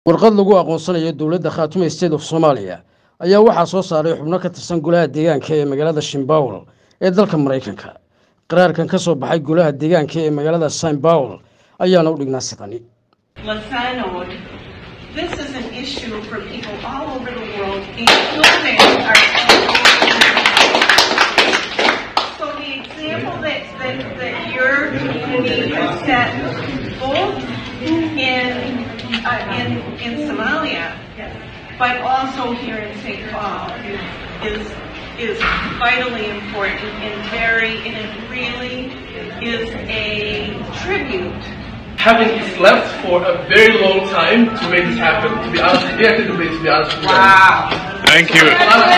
warqad lagu aqoonsanayo dowladda khaatume state of soomaaliya ayaa waxaa soo saaray xubno ka tirsan golaha deegaanka ee magaalada shimbawel ee dalka maraykanka qaraarkan ka soo baxay golaha deegaanka ee magaalada simbawel ayaana u dhignaa sidani Lasanod, this is an issue for people all over the world, including our. So the example that, that, that your community has set, both in, uh, in, in Somalia, but also here in St. Paul, is, is vitally important and very, and it really is a tribute having slept for a very long time to make this happen. To be honest, we have to do this. To be honest with you. Thank you.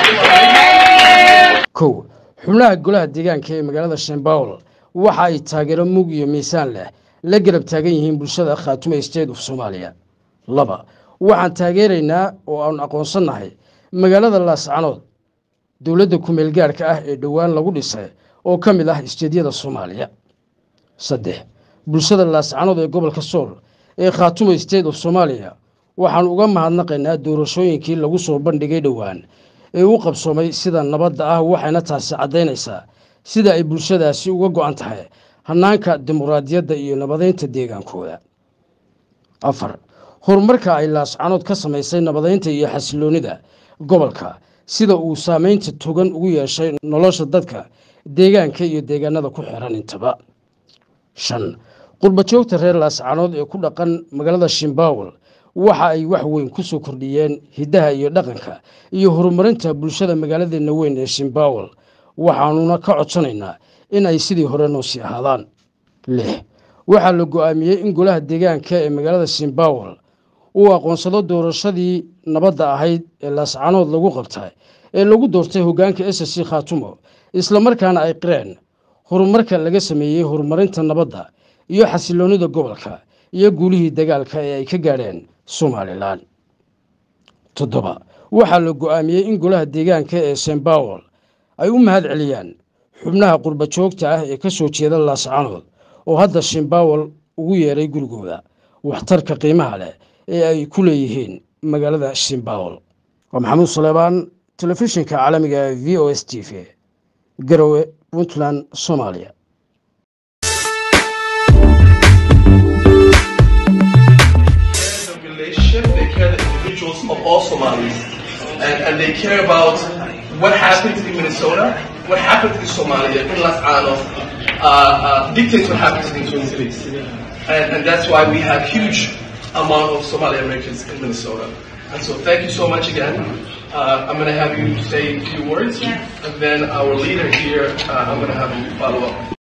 kow xubnaha golaha deegaanka ee magaalada shimbawel waxa ay taageero mug iyo miisaan leh la garab taagan yihiin bulshada khaatume state of soomaaliya laba waxaan taageeraynaa oo aan aqoonsannahay magaalada laascanood dowladda kumeel gaarhka ah ee dhowaan lagu dhisay oo ka mid ah isteedyada soomaaliya saddex bulshada laascanood ee gobolka sool ee khaatume state of soomaaliya waxaan uga mahadnaqaynaa doorashooyinkii lagu soo bandhigay dhowaan ee u qabsoomay sida nabadda ah waxayna taasi caddaynaysaa sida ay bulshadaasi uga go-an tahay hannaanka dimuqraadiyadda iyo nabadeynta deegaankooda afar horumarka ay laascanood ka samaysay nabadeynta iyo xasiloonnida gobolka sida uu saameynta togan ugu yeeshay nolosha dadka deegaanka iyo deegaanada ku xiran intaba shan qurbajoogta reer laascanood ee ku dhaqan magaalada shimbawel waxa ay wax weyn ku soo kordhiyeen hiddaha iyo dhaqanka iyo horumarinta bulshada magaaladeena weyn ee shimbawel waxaanuna ka codsanaynaa in ay sidii hore noo sii ahaadaan lix waxaa la go-aamiyey in golaha deegaanka ee magaalada shimbawel uu aqoonsado doorashadii nabadda ahayd ee laascanood lagu qabtay ee lagu doortay hoggaanka s c khaatumo islamarkaana ay qireen horumarka laga sameeyey horumarinta nabadda iyo xasiloonnida gobolka iyo guulihii dagaalka ee ay ka gaadheen somalilan toddoba waxaa la go-aamiyey in golaha deegaanka ee sembawel ay u mahad celiyaan xubnaha qurbajoogta ah ee ka soo jeeda laascanood oo hadda shimbawel ugu yeeray gurigooda waxtarka qiimaha leh ee ay ku leeyihiin magaalada shimbawel waa maxamuud saleebaan telefishinka caalamiga ee v o s t v garowe puntland soomaaliya the relationship, they care the individuals of all Somalis. And, and they care about what happens in Minnesota, what happens in Somalia, in Las Anos, uh, uh, dictates what happens in the Twin Cities. And, and that's why we have huge amount of Somali Americans in Minnesota. And so thank you so much again. Uh, I'm going to have you say a few words, Yes. and then our leader here, uh, I'm going to have him follow up.